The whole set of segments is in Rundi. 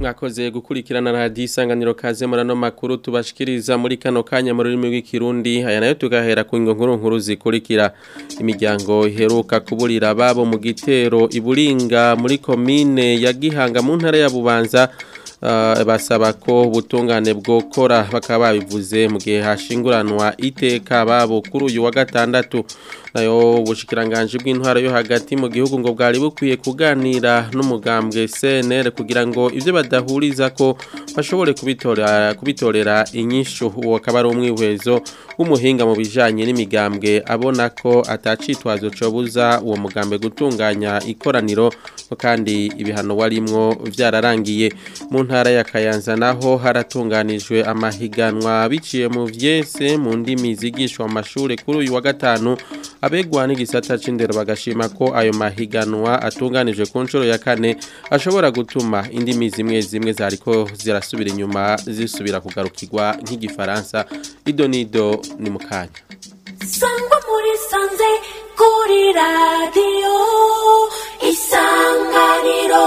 mwakoze gukurikirana radiyo isanganiro kaze murano makuru tubashikiriza muri kano kanya mu rurimi rw'ikirundi aya nayo tugahera ku nkuru nkuru zikurikira imiryango iheruka kuburira ababo mu gitero iburinga muri komine ya gihanga mu ntara ya bubanza basaba ko ubutungane bwokora bakaba babivuze mu gihe hashinguranwa iteka babo kuri uyu wa gatandatu nayo ubushikiranganje bw'intwaro yo hagati mu gihugu ngo bwari bukwiye kuganira n'umugambwe CNL kugira ngo ivyo badahuriza ko bashobore kubitorera kubitorera inyishu uwo akaba ari umwihwezo w'umuhinga mu bijanye n'imigambwe abona ko atacitwazo cobuza uwo mugambwe gutunganya ikoraniro kandi ibihano warimwo vyararangiye mu ntara ya Kayanza naho haratunganijwe amahiganwa biciye mu vyese mu ndimi zigishwa mu mashure kuri uyu wa gatanu abegwa n'igisata c'indero bagashima ko ayo mahiganwa atunganijwe ku nshuro ya kane ashobora gutuma indimi zimwe zimwe zariko zirasubira inyuma zisubira kugarukirwa nk'igifaransa idonido ni mukanya sangwa muri sanze kuri radiyo isanganiro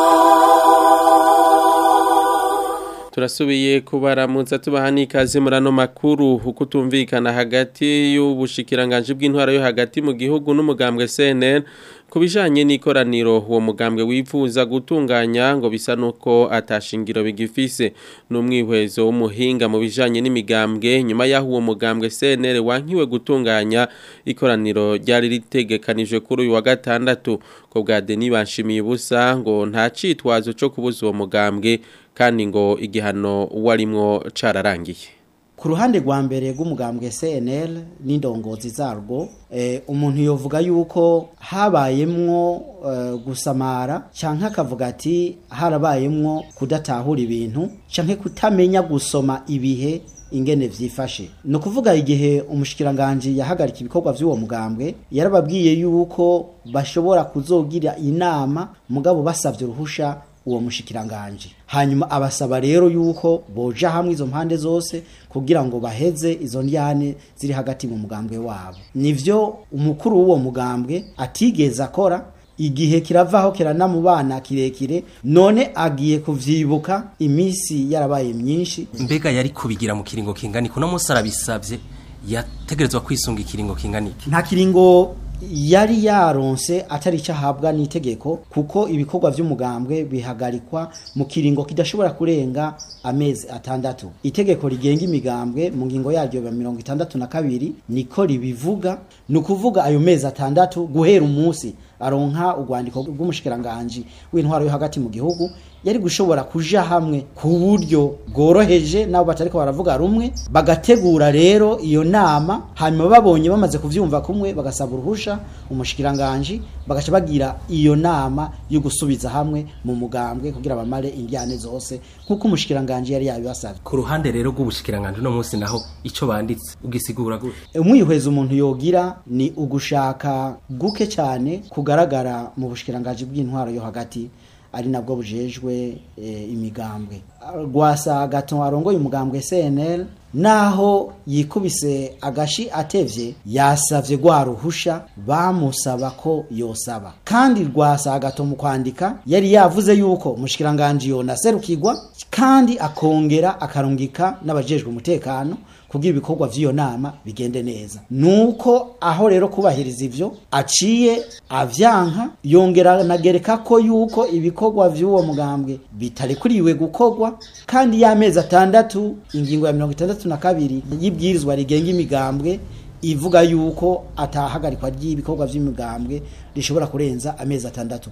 turasubiye kubaramutsa tubaha n'ikaze muri ano makuru uko tumvikana hagati y'ubushikiranganje bw'intwaro yo hagati mu gihugu n'umugambwe CNN ku bijanye n'ikoraniro uwo mugambwe wifuza gutunganya ngo bisa nuko atashingiro bigifise n'umwihwezo w'umuhinga mu bijanye n'imigambwe nyuma y'aho uwo mugambwe CNL wankiwe gutunganya ikoraniro ryari ritegekanijwe kuri uyu wa gatandatu ko bwa Denis Banshimiye ubusa ngo nta citwazo cyo kubuza uwo mugambwe kandi ngo igihano warimwo cararangiye ku ruhande rwa mbere rw'umugambwe CNL n'indongozi zarwo eh, umuntu yovuga yuko habayemwo uh, gusamara canke akavuga ati harabayemwo kudatahura ibintu canke kutamenya gusoma ibihe ingene vyifashe no kuvuga igihe umushikiranganje yahagarika ibikorwa vy'uwo mugambwe yarababwiye yuko bashobora kuzogira inama mugabo basavye uruhusha uwo mushikiranganje hanyuma abasaba rero yuko boja hamwe izo mpande zose kugira ngo baheze izo ndyane ziri hagati mu mugambwe wabo nivyo umukuru w'uwo mugambwe atigeze akora igihe kiravaho kiranamubana kirekire none agiye kuvyibuka imisi yarabaye myinshi mbega yari kubigira mu kiringo kingani kuno munsi arabisavye yategerezwa kwisunga ikiringo kinganiki nta kiringo yari yaronse atari cyahabwa n'itegeko kuko ibikorwa by'umugambwe bihagarikwa mu kiringo kidashobora kurenga amezi atandatu itegeko rigenga imigambwe mu ngingo yaryo ya mirongo itandatu na kabiri niko ribivuga ni ukuvuga ayo mezi atandatu guhera umunsi aronka urwandiko rw'umushikiranganji w'intwaro yo hagati mu gihugu yari gushobora kuja hamwe ku buryo bworoheje nabo batariko baravuga rumwe bagategura rero iyo nama hanyuma babonye bamaze kuvyumva kumwe bagasaba uruhusha umushikiranganji bagaca bagira iyo nama yo gusubiza hamwe mu mugambwe kugira bamare indyane zose nkuko umushikiranganji yari yabibasavye ku ruhande rero rw'ubushikiranganje no munsi naho ico banditse ugisigura gute umwihweza umuntu yogira ni ugushaka guke cyane kugaragara mu bushikiranganje bw'intwaro yo hagati ari nabwo bujejwe e, imigambwe rwasa gato arongoye umugambwe CNL naho yikubise agashi atevye yasavye gwa ruhusha bamusaba ko yosaba kandi rwasa gato mu kwandika yari yavuze yuko umushikiranganje yona serukirwa kandi akongera akarungika n'abajejwe umutekano kugira ibikorwa vy'iyo nama bigende neza nuko aho rero kubahiriza ivyo aciye avyanka yongera nagereka ko yuko ibikorwa vy'uwo mugambwe bitarekuriwe gukorwa kandi y'amezi atandatu ingingo ya mirongo itandatu na kabiri y'ibwirizwa rigenga imigambwe ivuga yuko atahagarikwa ry'ibikorwa vy'imigambwe rishobora kurenza amezi atandatu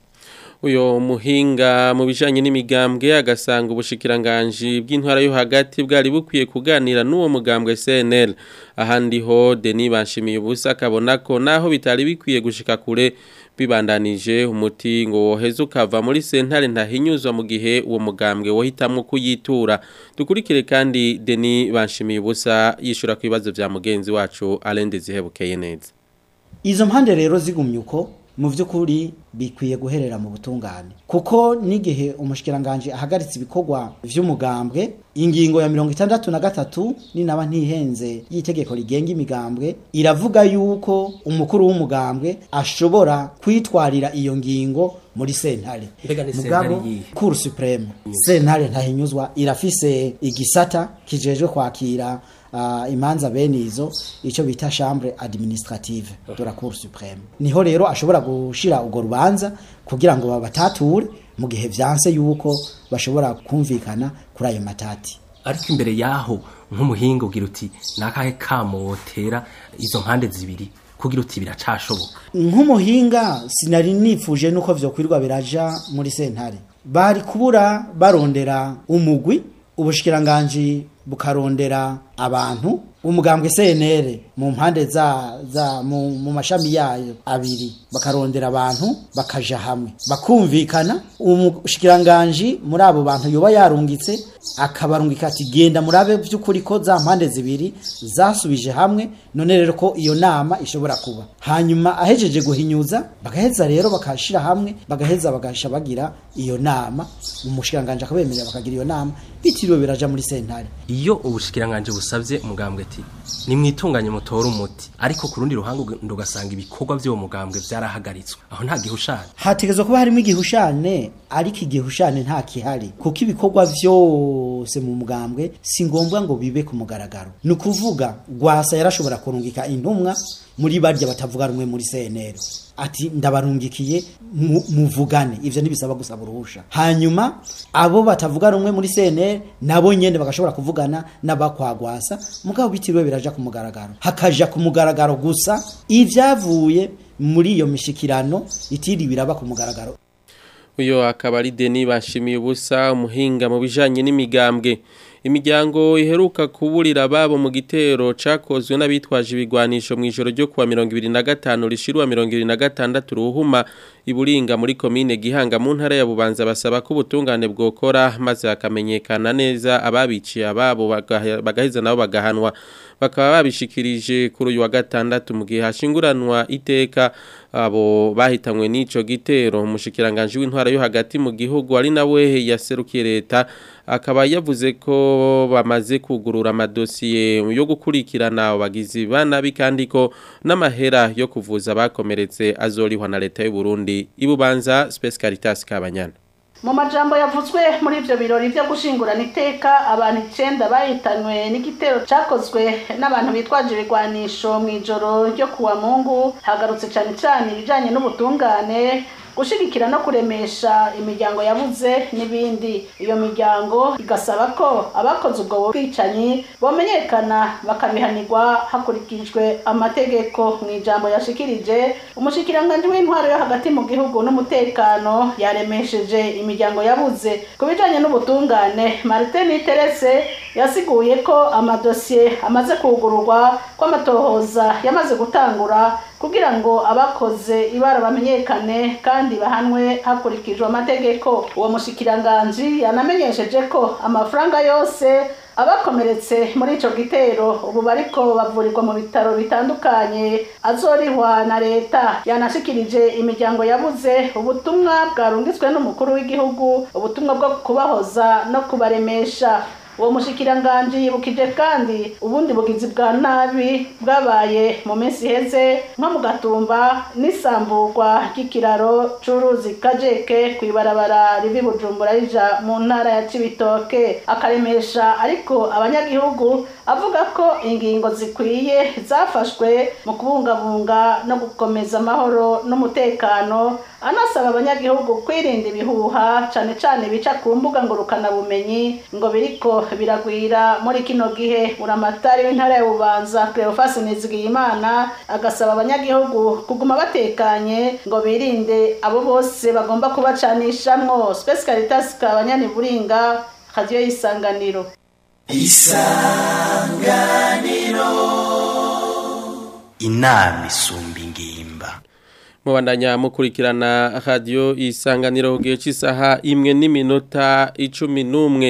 uyo muhinga mu bijanye n'imigambwe agasanga ubushikiranganje bw'intwara yo hagati bwari bukwiye kuganira n'uwo mugambwe CNL ahandi ho Denis Banshimiye ubusa akabona ko naho bitari bikwiye gushika kure bibandanije umuti ngo woheze ukava muri sentare ntahinyuzwa mu gihe uwo mugambwe wohitamwo kuyitura dukurikire kandi Denis Banshimiye ubusa yishura ku bibazo vya mugenzi wacu Alain Dezihebukeye neza izo mpande rero zigumye uko mu by'ukuri bikwiye guherera mu butungane kuko n'igihe umushikiranganje ahagaritse ibikorwa vy'umugambwe ingingo ya mirongo itandatu na gatatu ninaba ntihenze y'itegeko rigenga imigambwe iravuga yuko umukuru w'umugambwe ashobora kwitwarira iyo ngingo muri sentare Mbega ni mugabo sentare yihe? cour supreme sentare ntahinyuzwa irafise igisata kijejwe kwakira uh, imanza bene izo ico bita chambre administrative de la cour supreme niho rero ashobora gushira urwo rubanza kugira ngo babatature mu gihe vyanse yuko bashobora kumvikana kuri ayo matati ariko imbere yaho nk'umuhinga ugira uti nakahe kamo wotera izo mpande zibiri kugira uti biracashoboka nk'umuhinga sinari nifuje nuko vyokwirwa biraja muri sentare bari kubura barondera umugwi ubushikiranganji bukarondera abantu umugambwe CNR mu mpande za za mu, mu mashami yayo abiri bakarondera abantu bakaja hamwe bakumvikana umushikiranganji muri abo bantu yoba yarungitse akabarungika ati genda murabe by'ukuri ko za mpande zibiri zasubije hamwe none rero ko iyo nama ishobora kuba hanyuma ahejeje guhinyuza bagaheza rero bakashira hamwe bagaheza bagasha bagira iyo nama umushikiranganje akabemerera bakagira iyo nama bitiriwe biraja muri sentare iyo ubushikiranganje busabye umugambwe ati nimwitunganye mutore umuti ariko ku rundi ruhande ug- ugasanga ibikorwa by'uwo mugambwe byarahagaritswe aho nta gihushane hategezwa kuba harimo igihushane ariko igihushane nta kihari kuko ibikorwa vyose mu mugambwe si ngombwa ngo bibe ku mugaragaro ni ukuvuga rwasa yarashobora kurungika intumwa muri barya batavuga rumwe muri CNL ati ndabarungikiye mu- muvugane ivyo ntibisaba gusaba uruhusha hanyuma abo batavuga rumwe muri CNL nabo nyene bagashobora kuvugana n'abakwagwasa mugabo bitiriwe biraja ku mugaragaro hakaja ku mugaragaro gusa ivyavuye muri iyo mishikirano itiri biraba ku mugaragaro uyo akaba ari Denis bashimiye ubusa umuhinga mu bijanye n'imigambwe imiryango iheruka kuburira ababo mu gitero cakozwe n'abitwaje ibigwanisho mu ijoro ryo kuwa 2025 rishirwa 2026 ruhuma iburinga muri komine Gihanga mu ntara ya Bubanza basaba ko ubutungane bwokora maze hakamenyekana neza ababiciye ababo bagahe- bagaheza nabo bagahanwa bakaba babishikirije kuri uyu wa gatandatu mu gihe hashinguranwa iteka abo bahitanywe n'ico gitero umushikiranganje w'intwara yo hagati mu gihugu ari nawe yaserukiye leta akaba yavuze ko bamaze kugurura amadosiye yo gukurikirana abagizi banabi kandi ko n'amahera yo kuvuza abakomeretse azorihwa na leta y'u Burundi ibubanza Space Caritas Kabanyana mu majambo yavuzwe muri ivyo birori vyo gushingurana iteka abantu icenda bahitanywe n'igitero cakozwe n'abantu bitwaje ibigwanisho mw'ijoro ryo kuwa mungu hagarutse cane cane ibijanye n'ubutungane gushigikira no kuremesha imiryango yabuze n'ibindi iyo miryango igasaba ko abakoze ubwo bwicanyi bomenyekana bakabihanirwa hakurikijwe amategeko mu ijambo yashikirije umushikiranganji w'intwaro yo hagati mu gihugu n'umutekano yaremesheje imiryango yabuze ku bijanye n'ubutungane martin terese yasiguye ko amadosiye amaze kugururwa ko amatohoza yamaze gutangura kugira ngo abakoze ibara bamenyekane kandi bahanwe hakurikijwe amategeko uwo mushikiranganji yanamenyesheje ko amafaranga yose abakomeretse muri ico gitero ubu bariko bavurirwa mu bitaro bitandukanye azorihwa na leta yanashikirije imiryango yabuze ubutumwa bwarungitswe n'umukuru w'igihugu ubutumwa bwo kubahoza no kubaremesha uwo mushikiranganji yibukije kandi ubundi bugizi bwa nabi bwabaye mu minsi iheze nko mu gatumba n'isamburwa ry'ikiraro c'uruzi kajeke kw'ibarabara rivi bujumbura rija mu ntara ya cibitoke akaremesha ariko abanyagihugu avuga ko ingingo zikwiye zafashwe mu kubungabunga no gukomeza amahoro n'umutekano anasaba abanyagihugu kwirinda ibihuha cane cane bica ku mbuga ngurukanabumenyi ngo biriko biragwira muri kino gihe buramatari w'intara ya bubanza cleofas nizigiyimana agasaba abanyagihugu kuguma batekanye ngo birinde abo bose bagomba kubacanishamwo space caritas kabanyani buringa radio y'isanganiro inama isumba ingimba mubandanya mukurikirana radio isanganiro gihe cy'isaha imwe n'iminota icumi n'umwe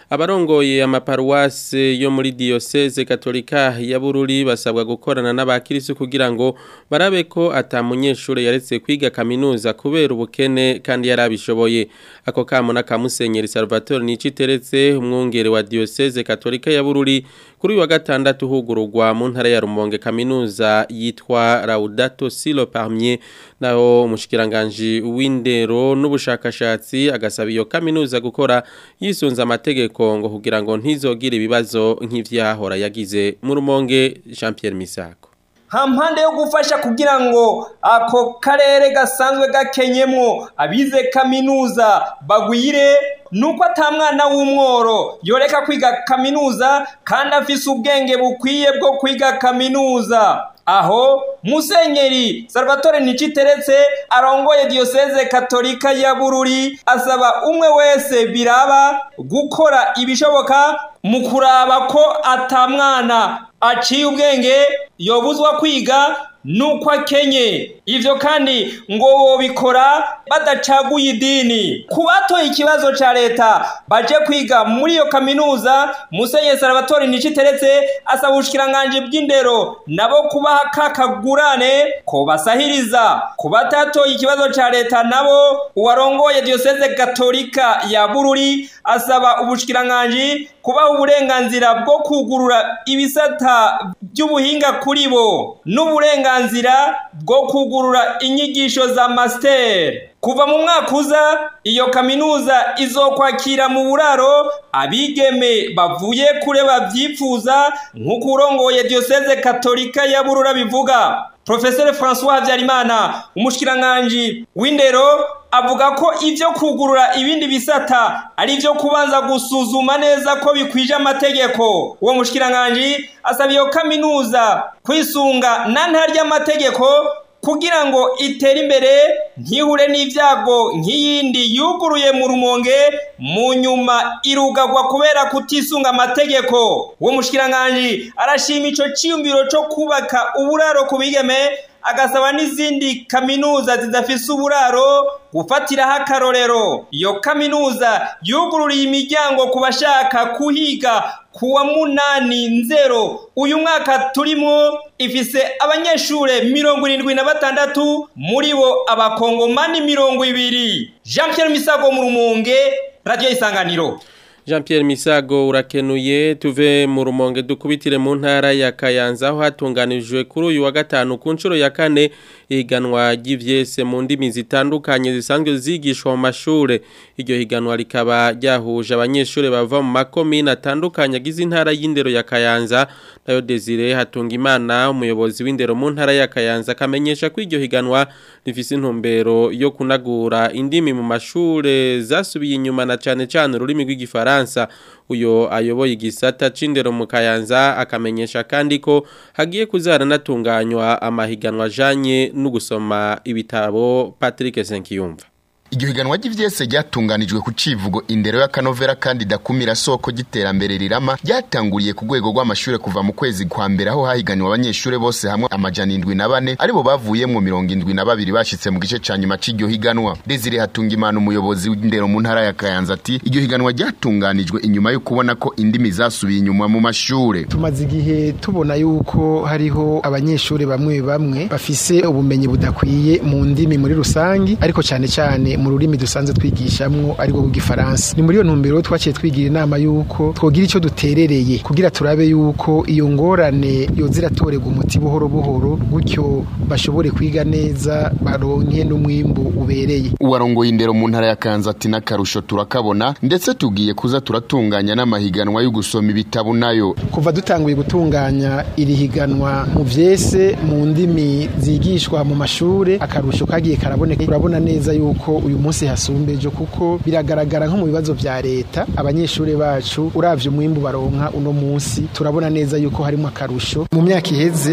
abarongoye amaparuwase yo muri diocese katolika ya Bururi basabwa gukorana n'abakirisu kugira ngo barabe ko atamunyeshure yaretse kwiga kaminuza kubera ubukene kandi yarabishoboye ako kamo n'akamusenyeri Salvatore Niciteretse umwungere wa diocese katolika ya Bururi kuri uyu wa gatandatu hugururwa mu ntara ya Rumonge kaminuza yitwa Laudato Silo Parmier naho umushikiranganje w'indero n'ubushakashatsi agasaba iyo kaminuza gukora yisunza amategeko ngo kugira ngo ntizogire ibibazo nk'ivyahora yagize mu Rumonge Jean Pierre Misako hampande yo gufasha kugira ngo ako karere gasanzwe gakenyemwo abize kaminuza bagwire nuko atamwana w'umworo yoreka kwiga kaminuza kandi afise ubwenge bukwiye bwo kwiga kaminuza aho musenyeri salvatore niciteretse arongoye diyoseze katolika ya bururi asaba umwe wese biraba gukora ibishoboka mu kuraba ko atamwana aciye ubwenge yobuzwa kwiga nuko akenye ivyo kandi ngo bobikora badacaguye idini ku batoye ikibazo ca leta baje kwiga muri iyo kaminuza musenyeri salvatore niciteretse asaba ubushikiranganji bw'indero nabo kubaha kakagurane ko basahiriza ku batatoye ikibazo ca leta nabo uwarongoye diyoseze gatolika ya bururi asaba ubushikiranganji kubaha uburenganzira bwo kugurura ibisata by'ubuhinga kuri bo n'uburenganzira bwo kugurura inyigisho za master kuva mu mwaka uza iyo kaminuza izokwakira mu buraro abigeme bavuye kure babyifuza nk'uko urongoye diyoseze katolika ya burura bivuga Profesor François Habyarimana umushikiranganje w'indero avuga ko ivyo kugurura ibindi bisata ari ivyo kubanza gusuzuma neza ko bikwije amategeko uwo mushikiranganje asaba iyo kaminuza kwisunga na ntarya amategeko kugira ngo itere imbere ntihure n'ibyago nk'iyindi yuguruye mu rumonge mu nyuma irugagwa kubera kutisunga amategeko uwo mushikiranganje arashima ico ciyumviro co kubaka uburaro ku bigeme agasaba n'izindi kaminuza zidafise uburaro gufatiraho akarorero iyo kaminuza yugururiye imiryango ku bashaka kuhiga kuwa munani nzero uyu mwaka turimo ifise abanyeshure mirongo irindwi na batandatu muri bo abakongomani mirongo ibiri jean pierre misago mu rumunge radiyo isanganiro Jean Pierre Misago urakenuye tuve mu rumonge dukubitire mu ntara ya Kayanza aho hatunganijwe kuri uyu wa gatanu ku nshuro ya kane iganwa ry'ivyese mu ndimi zitandukanye zisanzwe zigishwa mu mashure iryo higanwa rikaba ryahuje abanyeshure bava mu makomine atandukanye agize intara y'indero ya Kayanza nayo Desire Hatungimana umuyobozi w'indero mu ntara ya Kayanza akamenyesha ko iryo higanwa rifise intumbero yo kunagura indimi mu mashure zasubiye inyuma na cane cane ururimi rw'igifara Faransa uyo ayoboye igisata c'indero mu Kayanza akamenyesha kandi ko hagiye kuzaranatunganywa amahiganwa ajanye no gusoma ibitabo Patrick Senkiyumva iryo higanwa ry'ivyese ryatunganijwe ku civugo indero y'akanovera kandi dakumira soko giterambere rirama ryatanguriye ku rwego rw'amashure kuva mu kwezi kwa mbere aho hahiganiwe abanyeshure bose hamwe amajana indwi na bane aribo bavuyemwo mirongo indwi na babiri bashitse mu gice ca nyuma c'iryo higanwa Desire Hatungimana umuyobozi w'indero mu ntara ya Kayanza ati iryo higanwa ryatunganijwe inyuma yo kubona ko indimi zasubiye inyuma mu mashure tumaze igihe tubona yuko hariho abanyeshure bamwe bamwe bafise ubumenyi budakwiye mu ndimi muri rusangi ariko cane cane mu rurimi dusanzwe twigishamwo ariko bw'igifaransa ni muri iyo ntumbero twaciye twigira inama yuko twogira icyo duterereye kugira turabe yuko iyo ngorane yoza iratorerwa umuti buhoro buhoro gutyo bashobore kwiga neza baronke n'umwimbu ubereye uwarongoye indero mu ntara ya Kanza ati n'akarusho turakabona ndetse tugiye kuza turatunganya n'amahiganwa yo gusoma ibitabo nayo kuva dutanguye gutunganya iri higanwa mu vyese mu ndimi zigishwa mu mashure akarusho kagiye karaboneka urabona neza yuko uyu munsi hasumbeje kuko biragaragara nko mu bibazo vya leta abanyeshuri bacu uravye umwimbu baronka uno munsi turabona neza yuko harimo akarusho mu myaka iheze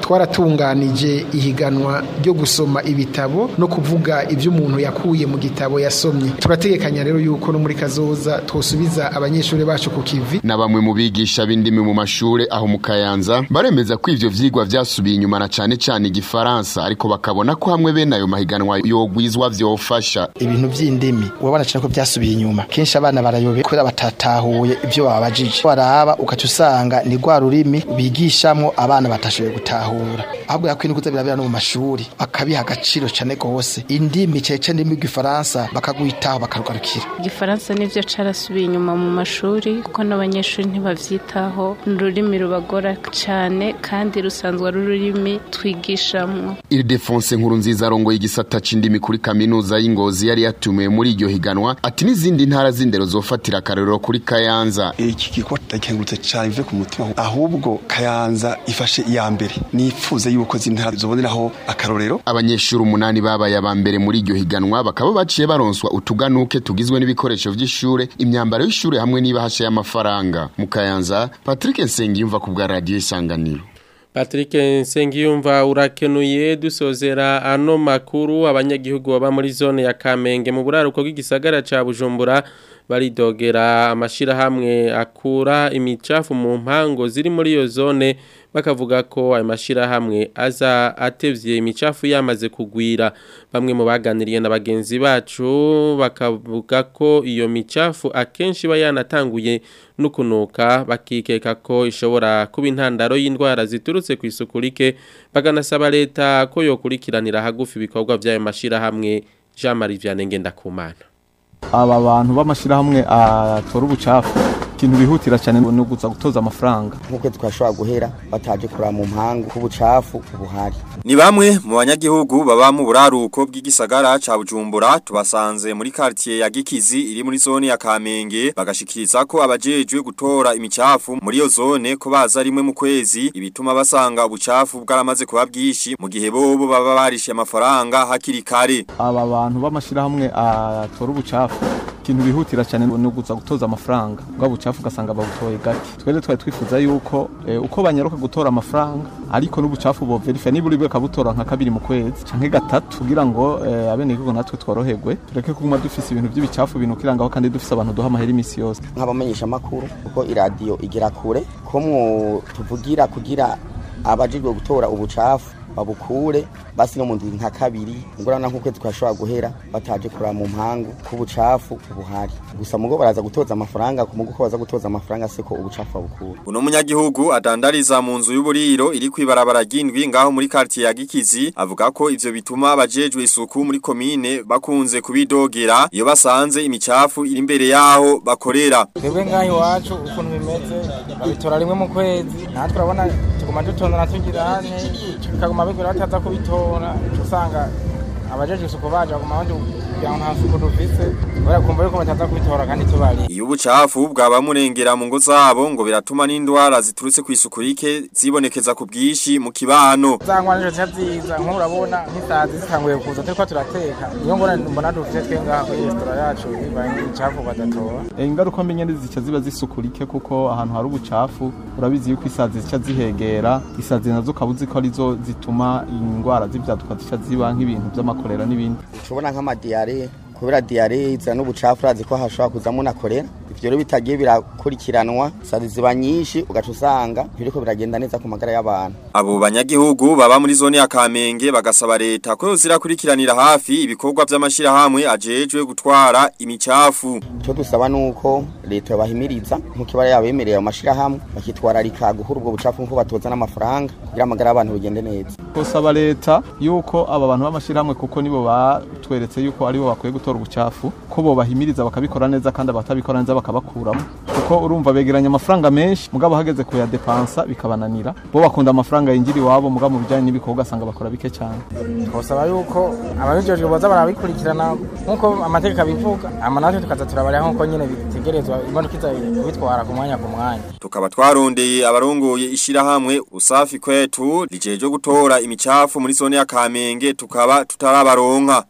twaratunganije ihiganwa ryo gusoma ibitabo no kuvuga ibyo umuntu yakuye mu gitabo yasomye turategekanya rero yuko no muri kazoza twosubiza abanyeshuri bacu ku kivi na bamwe mu bigisha b'indimi mu mashure aho mu Kayanza baremeza ko ivyo vyigwa vyasubiye inyuma na cane cane igifaransa ariko bakabona ko hamwe bene ayo mahiganwa yogwizwa vyofasha ibintu by'indimi urabona cyane ko byasubiye inyuma kenshi abana barayobe kubera batatahuye ibyo babajije baraba ugaca usanga ni rwa rurimi bigishamwo abana batashoboye gutahura ahubwo yakwiye kuza birabera no mu mashuri bakabiha agaciro cyane gose indimi cece ndimi rw'ifaransa bakagwitaho bakarugarukira igifaransa nivyo carasubiye inyuma mu mashuri kuko n'abanyeshuri ntibavyitaho ni ururimi rubagora cyane kandi rusanzwe ari ururimi twigishamwo Ildefonse nkuru nziza arongoye igisata c'indimi kuri kaminuza y'Ingozi yari yatumiwe muri iryo higanwa ati n'izindi ntara z'indero zofatira akarorero kuri Kayanza iki gikorwa ndakengurutse cyane bive ku mutima ahubwo Kayanza ifashe iya mbere nifuze yuko zintara zoboneraho akarorero abanyeshuri umunani babaye aba mbere muri iryo higanwa bakaba baciye baronswa utuganuke tugizwe n'ibikoresho vy'ishure imyambaro y'ishure hamwe n'ibahasha y'amafaranga mu Kayanza Patrick Nsengiyumva ku bwa radio isanganiro Patrick Nsengiyumva urakenuye dusozera ano makuru abanyagihugu baba muri zone ya Kamenge mu buraruko bw'igisagara ca Bujumbura baridogera amashirahamwe akura imicafu mu mpango ziri muri iyo zone bakavuga ko ayo mashirahamwe aza atevye imicafu yamaze kugwira bamwe mu baganiriye na bagenzi bacu bakavuga ko iyo micafu akenshi iba yanatanguye nukunuka bakikeka ko ishobora kuba intandaro y'indwara ziturutse ku isuku rike baganasaba leta ko yokurikiranira hagufi ibikorwa by'ayo mashirahamwe Jean Marie Vianney Ngendakumana aba bantu b'amashyirahamwe atora ubucafu ikintu bihutira cyane ni uguza gutoza amafaranga nk'uko twashobora guhera bataje kuraba mu mpangu k'ubucafu buhari Ni bamwe mu banyagihugu baba mu buraruko bw'igisagara ca Bujumbura tubasanze muri quartier ya Gikizi iri muri zone ya Kamenge bagashikiriza ko abajejwe gutora imicafu muri iyo zone ko baza rimwe mu kwezi ibituma basanga ubucafu bwaramaze kuba bwishi mu gihe bobo baba barishe amafaranga hakiri kare aba bantu b'amashyirahamwe atora ubucafu ikintu bihutira cyane ni uguza gutoza amafaranga bwa bucafu ugasanga babutoye gake twere twari twifuza yuko eh, uko banyaruka gutora amafaranga ariko n'ubucafu bo verify niburi bwe kabutora nka kabiri mu kwezi canke gatatu kugira ngo eh, abene igihugu natwe tworoherwe tureke kuguma dufise ibintu by'ibicafu binukirangaho kandi dufise abantu duha amahera imisi yose nk'abamenyesha makuru kuko iradiyo igira kure ko mwo tuvugira kugira abajijwe gutora ubucafu babukure basi no mu ndwi nka kabiri ngorana nk'ukwezi twashobora guhera bataje kuraba mu mpangu k'ubucafu buhari gusa mugo baraza gutoza amafaranga ku mugo ko baza gutoza amafaranga siko ubucafu babukura Uno munyagihugu adandariza mu nzu y'uburiro iri kwibarabara ry'indwi ngaho muri quartier ya Gikizi avuga ko ivyo bituma abajejwe isuku muri komine bakunze kubidogera iyo basanze imicafu iri imbere yaho bakorera twebwe ngaho iwacu ukuntu bimeze babitora rimwe mu kwezi natwe urabona tuguma dutondana tugira hane bikaguma bigura bataza kubitora uca usanga abajeje isuku baje baguma bandi kugira ngo nta suku dufise kubera kumva yuko bataza kubitora kandi tubari Iyo ubucafu bwaba murengera mu ngo zabo ngo biratuma n'indwara ziturutse ku isuku rike zibonekeza ku bwinshi mu kibano za ngwana nizo zica ziza nk'urabona nk'isazi zitanguye kuza turiko turateka niyo ngona mbona dufite twe ngaha kuri resitora yacu bibaye nk'ibicafu badatora Eh, ingaruka mbi nyene zica ziba zisukurike kuko ahantu hari ubucafu urabizi yuko isazi zica zihegera isazi nazo ukaba uzi ko arizo zituma indwara z'ivyaduka zica ziba nk'ibintu vy'amakorera n'ibindi tubona nk'amadiyare kubera diyare izana n'ubucafu urazi ko hashobora kuzamo na korera ivyo rero bitagiye birakurikiranwa sazi ziba nyinshi ugaca usanga biriko biragenda neza ku magara y'abantu Abo banyagihugu baba muri zone ya Kamenge bagasaba leta ko yozirakurikiranira hafi ibikorwa vy'amashirahamwe ajejwe gutwara imicafu icyo dusaba ni uko leta yabahimiriza nk'uko ibara yabemereye ayo mashirahamwe bakitwararika guhura ubwo bucafu nk'uko batoza n'amafaranga kugira amagara y'abantu bigende neza kusaba leta yuko aba bantu b'amashyirahamwe kuko nibo batweretse yuko aribo bakwiye gutora ubucafu ko bo bahimiriza bakabikora neza kandi abatabikora neza bakabakuramo kuko urumva begeranya amafaranga menshi mugabo hageze kuyadepansa bikabananira bo bakunda amafaranga yinjira iwabo mugabo mu bijyanye n'ibikorwa ugasanga bakora bike cyane twasaba yuko ababijejwe boza barabikurikirana nk'uko amategeko abivuga ama natwe tukaza turabarira nk'uko nyine bitegerezwa imodoka iza kubitwara ku mwanya ku mwanya tukaba twarondeye abarongoye ishirahamwe usafi kwetu rijeje gutora imicafu muri zone ya Kamenge tukaba tutarabaronka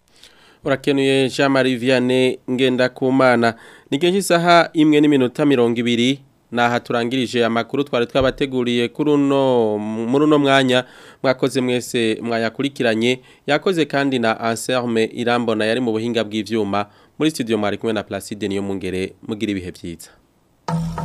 Urakenuye Jean Marie Vianney Ngendakumana. Nigeje isaha imwe n'iminota mirongo ibiri naha turangirije amakuru twari twabateguriye kuri uno muri uno mwanya mwakoze mwese mwayakurikiranye yakoze kandi na Anselme Irambona yari mu buhinga bw'ivyuma muri studio mwari kumwe na Placide niyo mungere mugira ibihe byiza